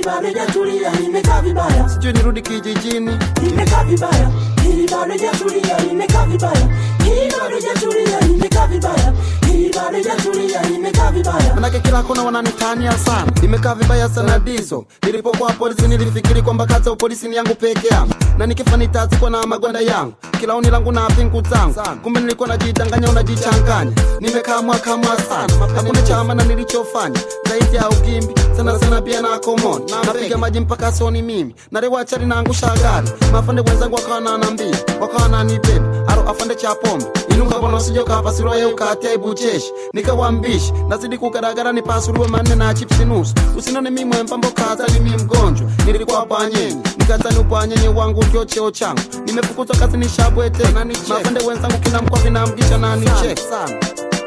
bado hajatulia, nimekaa vibaya, sijui nirudi kijijini nimekaa vibaya, hili bado hajatulia, nimekaa vibaya, hili bado hajatulia, nimekaa vibaya, hili bado hajatulia, nimekaa vibaya. manake kila kona wananitania sana nimekaa vibaya sana diso nilipokuwa polisi nilifikiri kwamba kazi ya upolisi ni yangu peke yangu na nikifa nitazikwa na magwanda yangu kila oni langu na pingu zangu kumbe nilikuwa najidanganya unajichanganya nimekaa mwaka mwa sana hakuna chama na nilichofanya zaidi ya ugimbi sana sana pia na komon napiga maji mpaka soni mimi narewachari naangusha gari mafande wenzangu wakawa nanambia wakawa nanibeba aro afande cha pombe inunga bona usijokapasirwaye ukatia ibucheshi nikawambishi nazidi kugaragara nipasuliwe manne na chipsi nusu usinone mimwe mpambo kaza mimi mgonjwa nilikuwa panyenyi nikazani upanyenyi wangu ndio cheo changu nimefukuzwa kazi nishabwete mafande wenzangu kila mkwa vinamgisha na nichek sana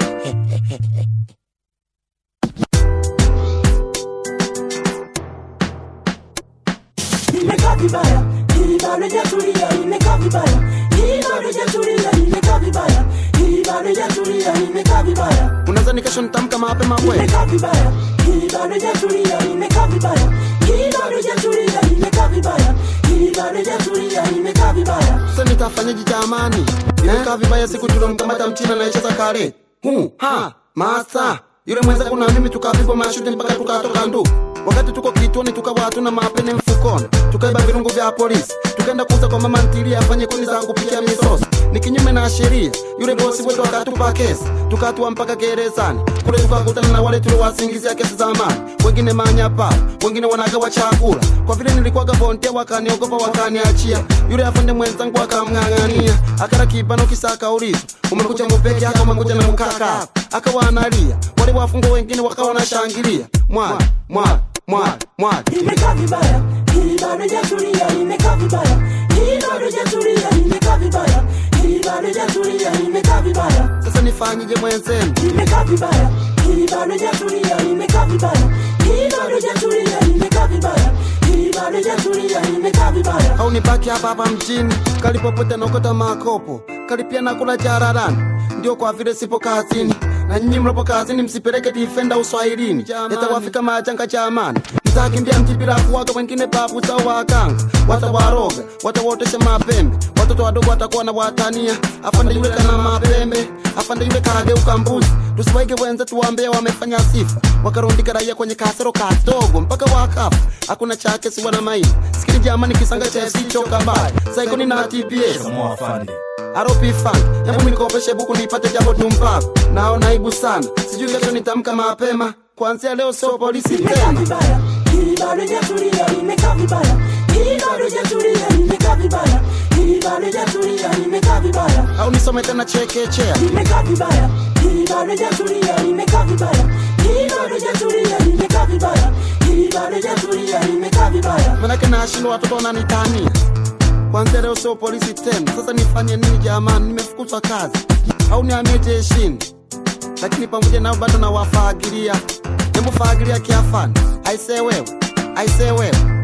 nimekaa vibaya, hili bado hajatulia, nimekaa vibaya, hili bado hajatulia, nimekaa vibaya, hili bado hajatulia, nimekaa vibaya, unazani kesho nitamka mapema bwe nimekaa vibaya, hili bado hajatulia, nimekaa vibaya, hili bado hajatulia, nimekaa vibaya, hili bado hajatulia, nimekaa vibaya. sasa nitafanyaje jamani nimekaa vibaya siku tulomkamata mchina naecheza kare hu ha masa yule mwenzangu na mimi tukapigwa mashuti mpaka tukatoka ndu wakati tuko kituoni tukawa hatuna mapene mfukoni tukaiba virungu vya polisi tukaenda kuuza kwa mama ntilie afanye kuni za kupikia misosi ni kinyume na sheria yule bosi wetu akatupa kesi tukatua mpaka gerezani kule tukakutana na wale tuliowasingizia kesi za amani wengine manyapa wengine wanagawa chakula kwa vile nilikuwaga bondia wakaniogopa wakaniachia yule afande mwenzangu akamng'ang'ania akara kibano kisa akauliza umekuja mupeke yako umekuja na mkaka akawa analia wale wafungwa wengine wakawa wanashangilia mwali mwali mwali mwali nimekaa vibaya, hili bado hajatulia, nimekaa vibaya, hili bado hajatulia, nimekaa vibaya, hili bado hajatulia, nimekaa vibaya, sasa nifanyije mwenzenu nimekaa vibaya, hili bado hajatulia, nimekaa vibaya, hili bado hajatulia, nimekaa vibaya, hili bado hajatulia, nimekaa vibaya. au nibaki hapa hapa mjini kalipopote naokota makopo kalipia nakula jararani ndio kwa vile sipo kazini na nyinyi mlopo kazini msipeleke difenda uswahilini yatawafika majanga jamani mtakimbia mji bila kuwaga wengine babu zao wakanga watawaroga watawotesha mapembe watoto wadogo watakuwa na watania afande yule kana mapembe afande yule kageuka mbuzi tusiwaige wenze tuwambea wamefanya sifa wakarundika raia kwenye kasero kadogo mpaka wakafa hakuna chake siwa na maini sikini jamani kisanga cha FC choka mbaya saikoni na TPS Samoa Afande. aropi funk hebu minikopeshe buku nipate jambo tumpavu naona aibu sana sijui kesho nitamka mapema kuanzia leo sio polisi nimekaa tena vibaya, hili bado hajatulia, nimekaa vibaya, hili bado hajatulia, nimekaa vibaya, hili bado hajatulia, nimekaa vibaya. au nisome tena chekechea nimekaa vibaya, hili bado hajatulia, nimekaa vibaya, hili bado hajatulia, nimekaa vibaya, hili bado hajatulia, nimekaa vibaya. manake nashindwa watoto wananitania kwanzia leo sio polisi tena sasa nifanye nini jamani nimefukuzwa kazi au nihamie jeshini lakini pamoja nao bado nawafaagilia hebu faagilia kiafani aisee wewe aisee wewe